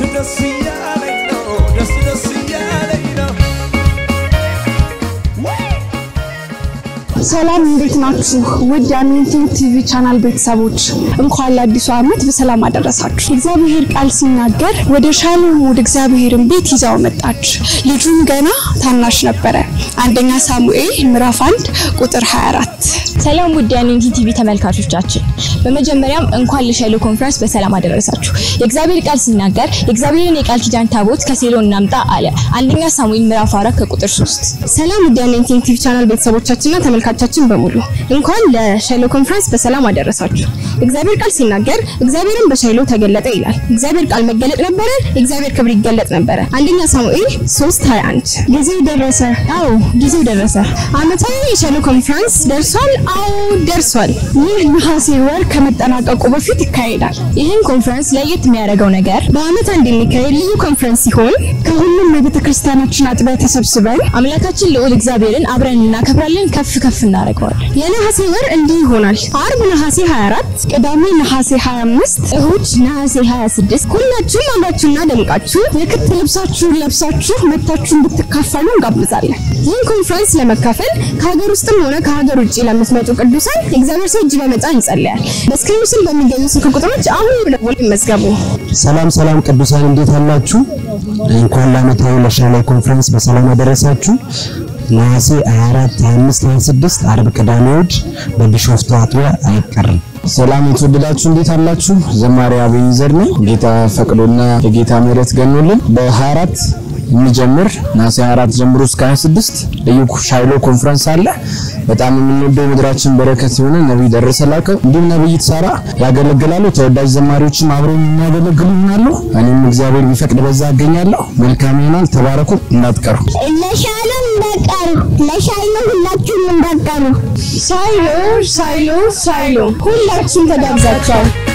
ደስ እያለኝ ነው ደስ ደስ እያለኝ ነው ሰላም እንዴት ናችሁ? ውድ የአሜንቲንግ ቲቪ ቻናል ቤተሰቦች እንኳን ለአዲሱ ዓመት በሰላም አደረሳችሁ። የእግዚአብሔር ቃል ሲናገር ወደ ሻሎም ወደ እግዚአብሔርን ቤት ይዛው መጣች፣ ልጁም ገና ታናሽ ነበረ። አንደኛ ሳሙኤል ምዕራፍ 1 ቁጥር 24። ሰላም ውድ የአሜንቲንግ ቲቪ ተመልካቾቻችን፣ በመጀመሪያም እንኳን ለሻይሎ ኮንፈረንስ በሰላም አደረሳችሁ። የእግዚአብሔር ቃል ሲናገር የእግዚአብሔርን የቃል ኪዳን ታቦት ከሴሎ እናምጣ አለ። አንደኛ ሳሙኤል ምዕራፍ 4 ከቁጥር 3። ሰላም ውድ የአሜንቲንግ ቲቪ ቻናል ቤተሰቦቻችንና ተመልካቾቻችን በሙሉ እንኳን ለሻይሎ ኮንፈረንስ በሰላም አደረሳችሁ። እግዚአብሔር ቃል ሲናገር እግዚአብሔርን በሻይሎ ተገለጠ ይላል። እግዚአብሔር ቃል መገለጥ ነበረ፣ የእግዚአብሔር ክብር ይገለጥ ነበረ። አንደኛ ሳሙኤል 3:21 ጊዜው ደረሰ። አዎ ጊዜው ደረሰ። ዓመታዊ የሻይሎ ኮንፈረንስ ደርሷል። አዎ ደርሷል። ይህ ነሐሴ ወር ከመጠናቀቁ በፊት ይካሄዳል። ይህን ኮንፈረንስ ለየት የሚያደርገው ነገር በዓመት አንድ የሚካሄድ ልዩ ኮንፈረንስ ሲሆን ከሁሉም የቤተ ክርስቲያናችን አጥቢያ ተሰብስበን አምላካችን ልዑል እግዚአብሔርን አብረን እናከብራለን፣ ከፍ ከፍ እናደርገዋለን። የነሐሴ ወር እንዲህ ይሆናል። አርብ ነሐሴ 24፣ ቅዳሜ ነሐሴ 25፣ እሁድ ነሐሴ 26 ሁላችሁም አምራችሁና ደምቃችሁ የክት ልብሳችሁን ለብሳችሁ መታችሁ እንድትካፈሉ እንጋብዛለን። ይህን ኮንፈረንስ ለመካፈል ከሀገር ውስጥም ሆነ ከሀገር ውጭ ለምትመጡ ቅዱሳን የእግዚአብሔር ሰው እጅ በመጫን ይጸልያል። በስክሪኑ ስር በሚገኙ ስልክ ቁጥሮች አሁን ደውሎ ይመዝገቡ። ሰላም ሰላም ቅዱሳን እንዴት አላችሁ? እንኳን ለዓመታዊ ለሻይሎ ኮንፈረንስ በሰላም አደረሳችሁ። ነሐሴ 24፣ 25፣ 26 አርብ፣ ቅዳሜ፣ እሑድ በቢሾፍቱ አጥቢያ አይቀርም። ሰላም የተወደዳችሁ እንዴት አላችሁ? ዘማሪ አብይ ዘር ነኝ። ጌታ ፈቅዶና የጌታ ምሕረት ገኖልን በ24 የሚጀምር ነሐሴ 24 ጀምሮ እስከ 26 ልዩ ሻይሎ ኮንፈረንስ አለ። በጣም የምንወደው የምድራችን በረከት የሆነ ነቢይ ደረሰ ላቀው እንዲሁም ነቢይት ሳራ ያገለግላሉ። ተወዳጅ ዘማሪዎችም አብረው የሚያገለግሉ ይሆናሉ። እኔም እግዚአብሔር ቢፈቅድ በዛ አገኛለሁ። መልካም ይሆናል። ተባረኩ፣ እንዳትቀሩ። ለሻሎም እንዳቀሩ ለሻይሎ ሁላችሁም እንዳቀሩ ሳይሎ ሳይሎ ሳይሎ ሁላችሁም ተጋብዛችኋል።